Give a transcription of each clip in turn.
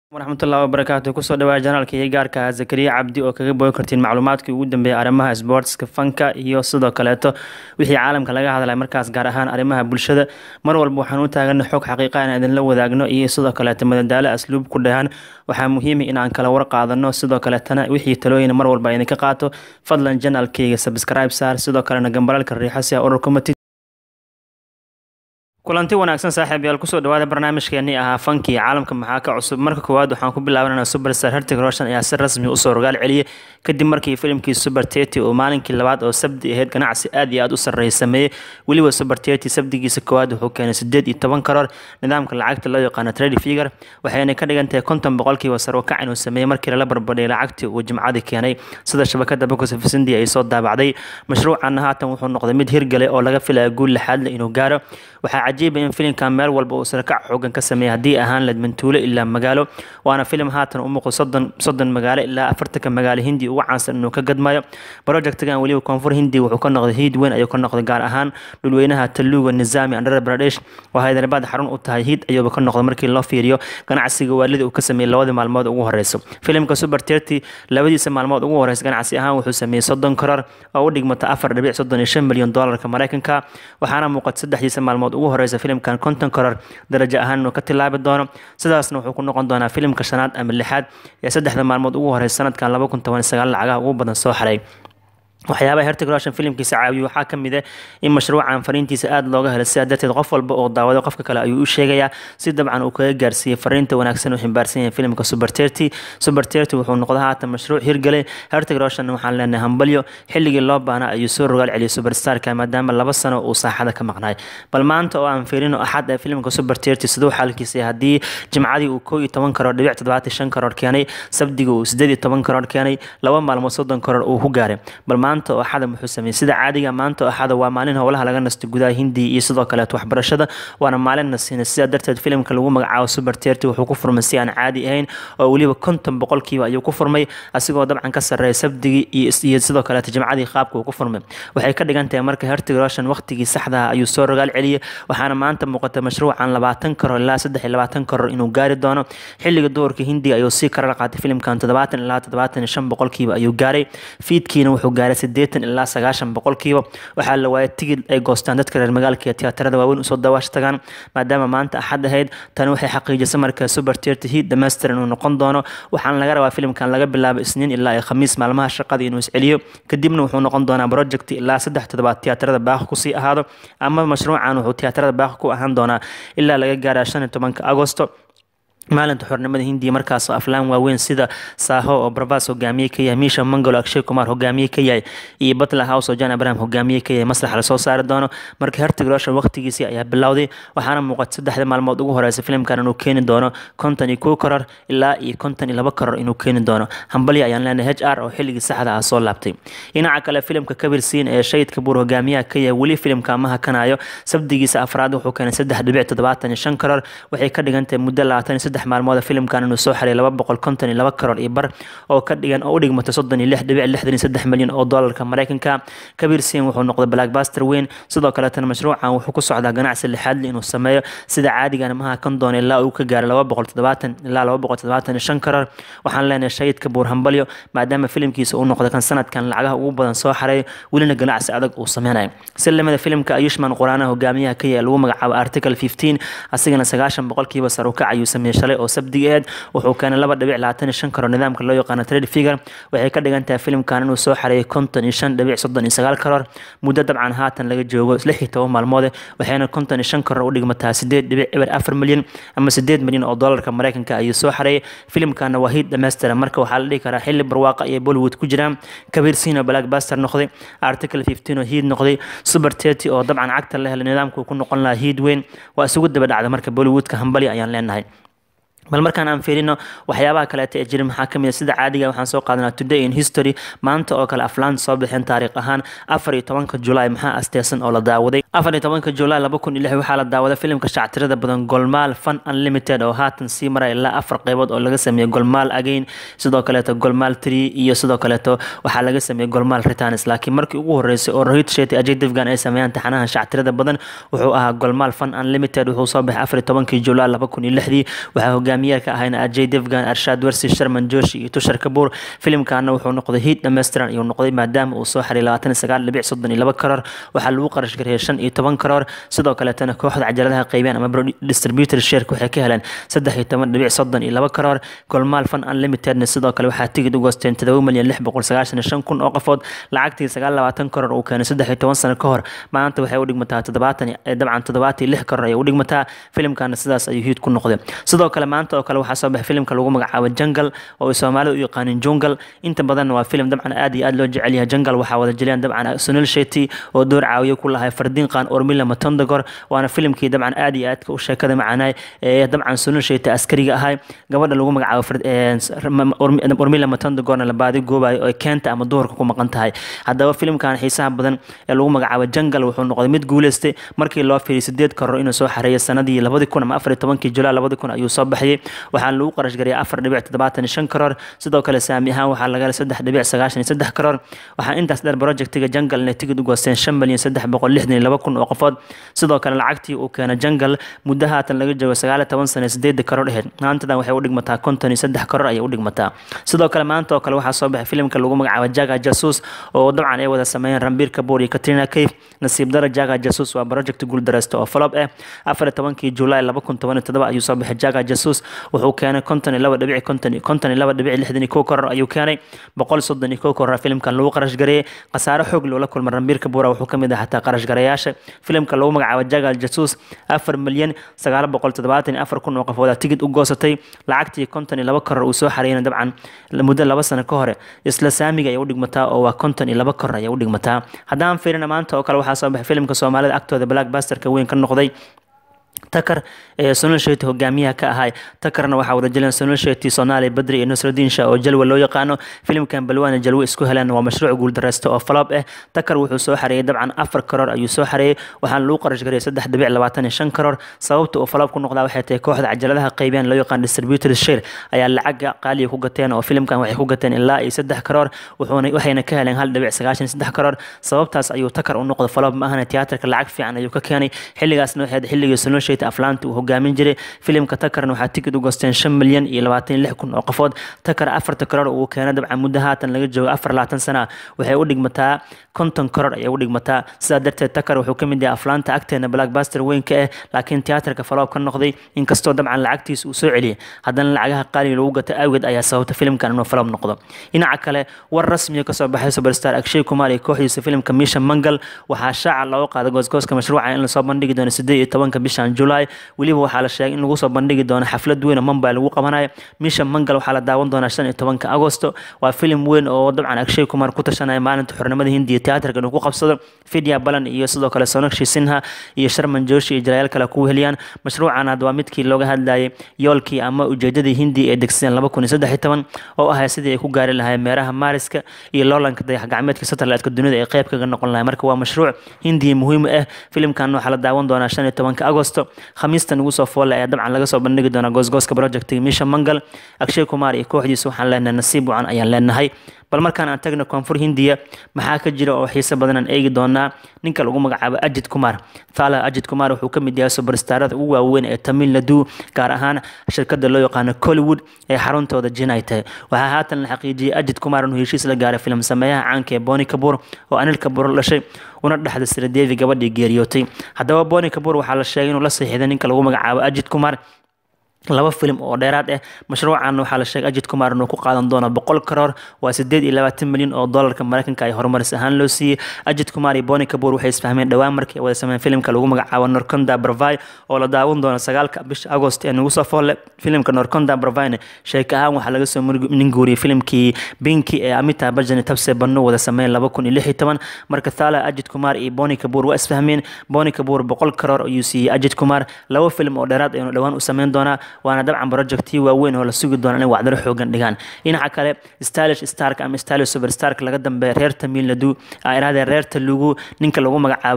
waraxmatullahi wabarakaatu kusoo dhawaa janaalka iyo gaarka ah zakariya cabdi oo kaga bogi kartiin macluumaadkii ugu dambeeyay arrimaha sportska fanka iyo sidoo kaleeto wixii caalamka laga hadlay markaas gaar ahaan arrimaha bulshada mar walba waxaan u taagana xog xaqiiqa in idinla wadaagno iyo sidoo kaleeto madadaalo asluub ku dhahan waxaa muhiima inaan kala war qaadano sidoo kaleetana wixii talooyin mar walba idinka qaato fadlan janaalkayga subscribe saar sidoo kalena gambalalka riixo si aa ururka matid kulanti wanaagsan saaxiib yaal kusoo dhawaada barnaamijkeenii ahaa fankii caalamka maxaa ka cusub marka koowaad waxaan ku bilaabanana superstar hertig roshan ayaa si rasmi usoo rogaal celiyay kadib markii filimkii super tety oo maalinkii labaad oo sabdi ahayd ganacsi aad iyo aad u sarreeya sameeyey weliba super tety sabdigiisa koowaad wuxuu keenay sideed iyo toban karoor nidaamka lacagta loo yaqaano trade figure waxayna ka dhigan tahay konton boqolkiiba sar u kac inuu sameeyey markii lala barbadhiyay lacagtii uu jimcadii keenay sida shabakada box of india ay soo daabacday mashruucanna haatan wuxuu noqday mid hirgalay oo laga filaya guul lixaad leh inuu gaaro waxaa cajiiba in filimkan meel walba uu sarakac xoogan ka sameeyay haddii ahaan layd mantuulo ilaa magaalo waana filim haatan u muuqdo soddon soddon magaalo ilaa afartanka magaalo hindi ugu caansan inuu ka gadmayo projectgan weliba koonfur hindi wuxuu ka noqday hiid weyn ayuu ka noqday gaar ahaan dhulweynaha taluuga nizaami andhara baradesh oo hyderabad xarun u tahay hiid ayuuba ka noqday markii loo fiiriyo ganacsiga waalida uu ka sameeyey labadii maalmood ugu horeyso filimka super terty labadiisa maalmood ugu horeysa ganacsi ahaan wuxuu sameeyey soddon karoor oo u dhigmata afar dhibic soddon iyo shan milyan doolarka mareykanka waxaana muuqata saddexdiisa maalmood ugu horeysa filimkan konton karoor darajo ahaan inuu ka tilaabi doono sidaasna wuxuu ku noqon doonaa filimka shanaad ama lixaad ee saddexda maalmood ugu horeysa sanadkan laba kun toban sagaal lacagaha ugu badan soo xaray waxyaabaha hertig roshan filimkiisa caawiyo waxaa ka mid ah in mashruucan fariintiisa aada looga helay sidaa darteed qof walba oo daawado qofka kale ayuu u sheegayaa si dabcan uu kaga gaarsiiyey fariinta wanaagsan uu ximbaarsan yahay filimka super terty super terty wuxuu noqday haatan mashruuc hirgalay hertig roshan waxaan leenahay hambalyo xilligii loo baana ayuu soo rogaal celiyay superstarka maadaama laba sano uu saaxada ka maqnaay bal maanta oo aan fiirino axad ee filimka super terty siduu xaalkiisa haddii jimcadii uu koo iyo toban karoor dhibic toddobaatan shan karoor keenay sabdiga uu sideed iyo toban karoor keenay laba maalmood soddon karoor uu ku gaaray bal maanta oo axada muxuu sameeyey sida caadiga maanta oo axada waa maalin howlaha laga nasto gudaha hindiya iyo sidoo kaleeto waxbarashada waana maalin nasiina sidaa darteed filimka lagu magacaabo super terty wuxuu ku furmay si aan caadi ahayn oo weliba konton boqolkiiba ayuu ku furmay asigoo dabcan ka sarreeya sabdigii iyo sidoo kaleeto jimcadii qaabka uu ku furmay waxay ka dhigan tahay marka hertig roshan waqtigii saxda ayuu soo rogaal celiyey waxaana maanta muuqata mashruucan labaatan karoor ilaa saddex iyo labaatan karoor inuu gaari doono xilliga duhurka hindiga ayuu sii karar qaatay filimkan toddobaatan ilaa toddobaatan iyo shan boqolkiiba ayuu gaaray fiidkiina wuxuu gaaray sideetan ilaa sagaashan boqolkiiba waxaa la waayay tigid ay goostaan dadka reer magaalka iyo tiyaatarada waaweyn usoo dawaash tagaan maadaama maanta axad ahayd tani waxay xaqiijisay marka super terty heat dhammaystiran inuu noqon doono waxaana laga rabaa filimkan laga bilaabo isniin ilaa iyo khamiis maalmaha shaqada inuu isceliyo kadibna wuxuu noqon doonaa project ilaa saddex toddobaad tiyaatarada baaqi kusii ahaado ama mashruucan wuxuu tiyaatarada baaqi ku ahaan doonaa ilaa laga gaara shan iyo tobanka agosto maalinta xornimada hindiya markaasoo aflaan waaweyn sida saaho oo barbas hogaamiye ka yahay miisha mangolo akshay kumar hogaamiye ka yahay iyo batla house oo jan abraham hogaamiye ka yahay maslaxa lasoo saari doono marka hertig roshan waqtigiisii ayaa bilowday waxaana muuqata saddexda maalmood ugu horeysa filimkan inuu keeni doono konton iyo kow karoor ilaa iyo konton iyo laba karoor inuu keeni doono hambalya ayaan leenahay h r oo xilligii saxda ah soo laabtay dhinaca kale filimka kabir siin ee shayidka buur hogaamiyaha ka yahay weli filimka ma hakanayo sabdigiisa afraad wuxuu keenay saddex dhibic toddobaatan iyo shan karoor waxay ka dhigan tahay muddo labaatan iyo saddex maalmood filimkan inuu soo xaray laba boqol konton iyo laba karoor iyo bar oo ka dhigan oo u dhigmata soddon iyo lix dhibic lixdan iyo saddex milyan oo doolarka mareykanka kabir siin wuxuu noqday blackbuster weyn sidoo kaleetana mashruucan wuxuu ku socdaa ganacsi lixaadli inuu sameeyo sida caadigan maha kan doona ilaa uu ka gaaro laba boqol toddobaatan ilaa laba boqol toddobaatan iyo shan karoor waxaan leenahay shayidka buur hambalyo maadaama filimkiisa uu noqday kan sanadkan lacagaha ugu badan soo xaray welina ganacsi adag uu sameynayo si lamida filimka ayushman quraanaha hogaamiyaha ka yahay lagu magacaabo article fifteen asigana sagaashan boqolkiiba sar u kac ayuu sameeyey shalay oo sabdigeed wuxuu keenay laba dhibic labaatan iyo shan karoor nidaamka loo yaqaano trade figure waxay ka dhigan tahay filimkan inuu soo xareeyay konton iyo shan dhibic soddon iyo sagaal karoor muddo dabcan haatan laga joogo lix iyo toban maalmoode waxayna konton iyo shan karoor u dhigmataa sideed dhibic eber afar milyan ama sideed milyan oo doolarka mareykanka ayuu soo xareeyay filimkana waa hiid dhammaystiran marka waxaa la dhihi karaa xilli barwaaqa iyo bollywood ku jiraan kabir sino blackbuster noqday article fifteen oo hiid noqday super terty oo dabcan cagta la helay nidaamku ku noqon lahaa hiid weyn waa isugu daba dhacda marka bollywoodka hambali ayaan leenahay bal markaan aan fiirino waxyaabaha kaleeta ee jira maxaa kamid sida caadiga waxaan soo qaadanaa today in history maanta oo kale aflaan soo bixin taariikh ahaan afar iyo tobanka julaay maxaa asteesan oo la daawaday afar iyo tobanka julaay laba kun iyo lix waxaa la daawaday filimka shactirada badan golmaal fun unlimited oo haatan sii maraya ilaa afar qeybood oo laga sameeyey golmaal again sidoo kaleeto golmaal tree iyo sidoo kaleeto waxaa laga sameeyey golmaal returns laakiin markii ugu horeysay oo rohit shetty ajay devgan ay sameeyaan taxanaha shactirada badan wuxuu ahaa golmaal fun unlimited wuxuu soo baxay afar iyo tobankii julaay laba kun iyo lixdii waxaa hogaamiyey hogaamiyaha ka ahayna ajay devgan arshaad wersi sharman joshi iyo tushar kabuur filimkaana wuxuu noqday hiid dhammaystiran ayuu noqday maadaama uu soo xaray labaatan iyo sagaal dhibic soddon iyo laba karoor waxaa lagu qarash gareeyay shan iyo toban karoor sidoo kaleetana kooxda cajaladaha qaybeen ama distributor shareka waxay ka heleen saddex iyo toban dhibic soddon iyo laba karoor golmaal fan unlimitedna sidoo kale waxaa tigid u goosteen todoba milyan lix boqol sagaashan iyo shan kun oo qofood lacagtii sagaal labaatan karoor uu keenay saddex iyo toban sano ka hor maanta waxay u dhigmataa toddobaatan dabcan toddobaatan iyo lix karoor ayay u dhigmataa filimkana sidaas ayuu hiid ku noqday sidoo kale maanta oo kale waxaa soo baxay filimka lagu magacaabo jangal oo ay soomaalida u yaqaanin jungal inta badanna waa filim dabcan aad iyo aad loo jecel yahay jangal waxaa wada jeliyaan dabcan sunil sheti oo door caawiye ku lahay fardiin qaan ormila matondagor waana filimkii dabcan aad iyo aadka u sheekada macaanaay ee dabcan sunil sheti askariga ahay gabadha lagu magacaabo ormila matondagorna la baadi goobayo oo keenta ama duhurka ku maqan tahay haddaba filimkan xiisaha badan ee lagu magacaabo jangal wuxuu noqday mid guuleystay markii loo fiiriyay sideed karoor inuu soo xareeyay sanadii labadi kun ama afar iyo tobankii julaay labadi kun ayuu soo baxayay waxaana lagu qarash gariyay afar dhibic toddobaatan iyo shan karoor sidoo kale saami ahaan waxaa laga helay saddex dhibic sagaashan iyo saddex karoor waxaa intaas dheer projectiga jangal inay tigid u goosteen shan milyan saddex boqol lixdan iyo laba kun oo qofood sidoo kale lacagtii uu keenay jangal muddo haatan laga joogo sagaal iyo toban sano sideeda karoor aheyd maantadan waxay u dhigmataa konton iyo saddex karoor ayay u dhigmataa sidoo kale maanta oo kale waxaa soo baxay filimka lagu magacaabo jaga jasus oo dabcan ay wada sameeyeen rambiir kabuur iyo katrina cave nasiib dara jaga jasus waa project guuldareysta oo falob ah afar iyo tobankii julaay laba kun toban iyo toddoba ayuu soo baxay jaga jasus wuxuu keenay konton iyo laba dhibic konton konton iyo laba dhibic lixdan iyo kow karoor ayuu keenay boqol soddon iyo kow karoor filimkan lagu qarash gareeyay khasaare xoog loola kulmay rambiir kabuura wuxuu ka mid ah xataa qarash gareeyaasha filimka lagu magacaabo jaga jasus afar milyan sagaal boqol toddobaatan iyo afar kun oo qofooda tigid u goosatay lacagtii konton iyo laba karoor uu soo xareeyana dabcan muddo laba sano ka hore isla saamiga ayay u dhigmataa oo waa konton iyo laba karoor ayay u dhigmataa haddaan fiirina maanta oo kale waxaa soo baxay filimka soomaalida agtooda blackbusterka weyn ka noqday takar ee sunil sheti hogaamiyaha ka ahay takarna waxaa wada jileen sunil sheti soomaaliya badri iyo nusradiin shah oo jalwa loo yaqaano filimkan balwaana jalwe isku heleen waa mashruuc guuldareysta oo faloob ah takar wuxuu soo xareeyay dabcan afar karoor ayuu soo xareeyay waxaana lagu qarash gariyay saddex dhibic labaatan iyo shan karoor sababta uu faloob ku noqdaa waxay tahay kooxda cajaladaha qaybiyaan loo yaqaan distributor share ayaa lacaga qaaliya ku gateen oo filimkan waxay ku gateen ilaa iyo saddex karoor wuxuuna waxayna ka heleen hal dhibic sagaashan iyo saddex karoor sababtaas ayuu takar u noqday faloob ma ahana tiyaatarka lacag fiican ayuu ka keenay xilligaasna waxay xilligii sunil sheti aflaanta uu hogaamin jiray filimka takarna waxaa tigid u goosteen shan milyan iyo labaatan iyo lix kun oo qofood takar afarta karoor uu keenay dabcan muddo haatan laga joogo afar labaatan sana waxay u dhigmataa konton karoor ayay u dhigmataa sidaa darteed takar wuxuu ka mid yahay aflaanta agteena blackbuster weynka ah laakiin tiyaatarka faloob ka noqday inkastoo dabcan lacagtiisa uu soo celiyay haddana lacagaha qaaliga lagu gata awgeed ayaa sababta filimkan inuu faloob noqdo dhinaca kale war rasmiya kasoo baxay superstar akshay kumar iyo kooxdiisa filimka misha mangal waxaa shaaca looga qaaday goosgooska mashruuca in lasoo bandhigi doono sideed iyo tobanka bishan julaay weliba waxaa la sheegay in lagu soo bandhigi doono xaflad weyn oo mumbai lagu qabanayo misha mangal waxaa la daawan doonaa shan iyo tobanka agosto waa filim weyn oo dabcan akshay kumar ku tashanaya maalinta xornimada hindiya tiyaatarka inuu ku qabsado fidya balan iyo sidoo kale sonakshi sinha iyo sharman joshi iyo jalayaal kale ku heliyaan mashruucan had waa midkii looga hadlayay yoolkii ama ujeedadii hindiya ee degsadeen laba kun iyo saddex iyo toban oo ahay sidii ay ku gaari lahaayeen meeraha maariska iyo loolanka dayax gacmeedka satellite-ka dunida ee qayb kaga noqon lahay marka waa mashruuc hindiya muhiim ah filimkan waxaa la daawan doonaa shan iyo tobanka agosto khamiistan ugu soo foolle ayaa dabcan laga soo bandhigi doonaa goosgooska projectiga misha mangal akshay kumar iyo kooxdiisa waxaan leenahay nasiib wacan ayaan leenahay bal markaan aan tagno koonfur hindiya maxaa ka jira oo xiise badan aan eegi doonaa ninka lagu magacaabo ajid kumar thala ajid kumar wuxuu ka mid yahay subarstarada ugu waaweyn ee tamil nadu gaar ahaan shirkada loo yaqaano collywood ee xaruntooda jinay tahay waxaa haatan la xaqiijiyey ajid kumar inuu heshiis la gaaray filim sameeyaha caanka ee boni kabuur oo anil kabuur dhashay una dhexda siradeevi gabadhii geeriyootay haddaba boni kabuur waxaa la sheegay inuu la saxiixday ninka lagu magacaabo ajid kumar laba filim oo dheeraad ah mashruucan waxaa la sheegay ajid kumar inuu ku qaadan doono boqol karoor waa sideed iyo labaatan milyan oo doolarka mareykanka ay horumaris ahaan loo siiyey ajid kumar iyo boni kabuur waxay isfahmeen dhowaan markii ay wada sameeyeen filimka lagu magacaabo norconda bravai oo la daawan doono sagaalka bisha agost ee nagu soo foolle filimka norconda bravine sheeka ahaan waxaa laga soo ninguuriyey filimkii binki ee amita bajani tabse banno wada sameeyeen laba kun iyo lix iyo toban marka thala ajid kumar iyo boni kabuur waa isfahmeen boni kabuur boqol karoor ayuu siiyey ajid kumar laba filim oo dheeraad aynu dhowaan u sameyn doonaa waana dabcan projectii waaweyn oo la sugi doono inay wacdaro xoogan dhigaan dhinaca kale stylish stark ama stylish superstark laga dambeeya reer tamil nadu iraadee reer talugu ninka lagu magacaabo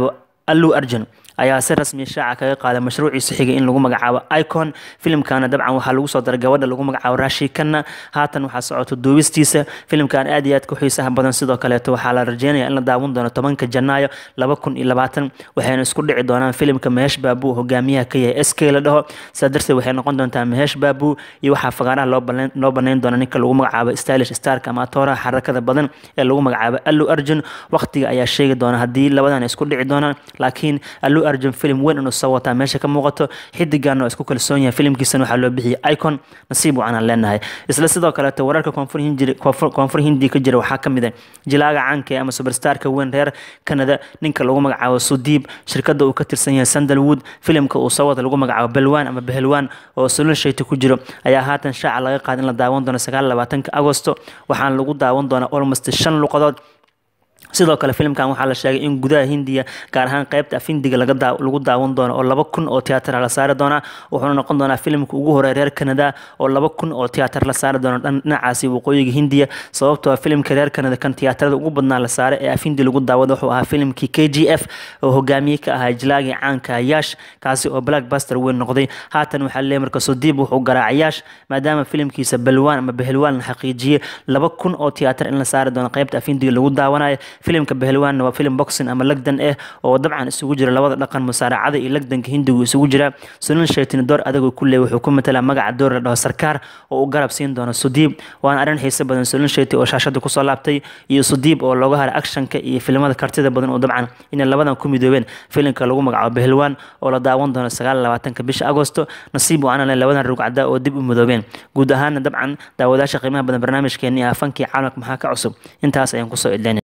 allu arjun ayaa si rasmi shaaca kaga qaaday mashruuciisa xigay in lagu magacaabo icon filimkana dabcan waxaa lagu soo daray gabadha lagu magacaabo rashi kanna haatan waxaa socoto duubistiisa filimkan aad iyo aad ku xiisaha badan sidoo kaleeto waxaa la rajeynaya in la daawan doono tobanka janaayo laba kun iyo labaatan waxayna isku dhici doonaan filimka mehesh baabu hogaamiyaha ka yahay sk la dhaho sidaa darteed waxay noqon doontaa mehesh baabu iyo waxaa fagaaraha loo banayn doona ninka lagu magacaabo stylish stark ama atooraha xarakada badan ee lagu magacaabo allu arjun waqtiga ayaa sheegi doona haddii labadan isku dhici doonaan laakiin allu arjun film weyn inuu soo wataa meesha ka muuqato xidigan oo isku kalsoon yahay filimkiisana waxaa loo bixiyay icon nasiib wacan aan leenahay isla sidoo kaleeto wararka koonfur hindi ka jira waxaa kamid ah jilaaga caanka ama superstarka weyn reer canada ninka lagu magacaabo sudiib shirkada uu ka tirsan yahay sandalwood filimka uu soo wada lagu magacaabo belwan ama behelwan oo sulul shayti ku jiro ayaa haatan shaaca laga qaada in la daawan doono sagaal labaatanka agosto waxaana lagu daawan doonaa almost shan luqadood sidoo kale filimkan waxaa la sheegay in gudaha hindiya gaar ahaan qeybta afindiga lagu daawan doono oo laba kun oo tiyaatar la saari doonaa wuxuuna noqon doonaa filimka ugu horey reer canada oo laba kun oo tiyaatar la saari doono dhinacaasi waqooyiga hindiya sababtoo filimka reer canada kan tiyaatarada ugu badnaa la saaray ee afindi lagu daawado wuxuu ahaa filimkii k g f oo hogaamiye ka ahaa jilaagii caanka yaash kaasi oo blackbuster weyn noqday haatan waxaa leeyahay marka sudiib wuxuu garaacay yaash maadaama filimkiisa balwaan ama behelwaan la xaqiijiyey laba kun oo tiyaatar in la saari doono qeybta afindiga lagu daawanayo filimka behelwaanna waa filim boxing ama lagdan ah oo dabcan isugu jira labada dhaqan musaaracada iyo lagdanka hindigu isugu jira sunil shaytini door adag ku leey wuxuu ku matalaa magaca door la dhaho sarkaar oo u garab siin doono sudiib waana arrin xiise badan sunil shayti oo shaashada kusoo laabtay iyo sudiib oo looga haray actionka iyo filimada kartida badan oo dabcan inay labadan ku midoobeen filimka lagu magacaabo behelwaan oo la daawan doono sagaal labaatanka bisha agosto nasiib waana le labadan rugcada oo dib u midoobeen guud ahaana dabcan daawadaasha qiimaha badan barnaamijkeeni ah fankii caalamka maxaa ka cusub intaas ayaan kusoo idleynay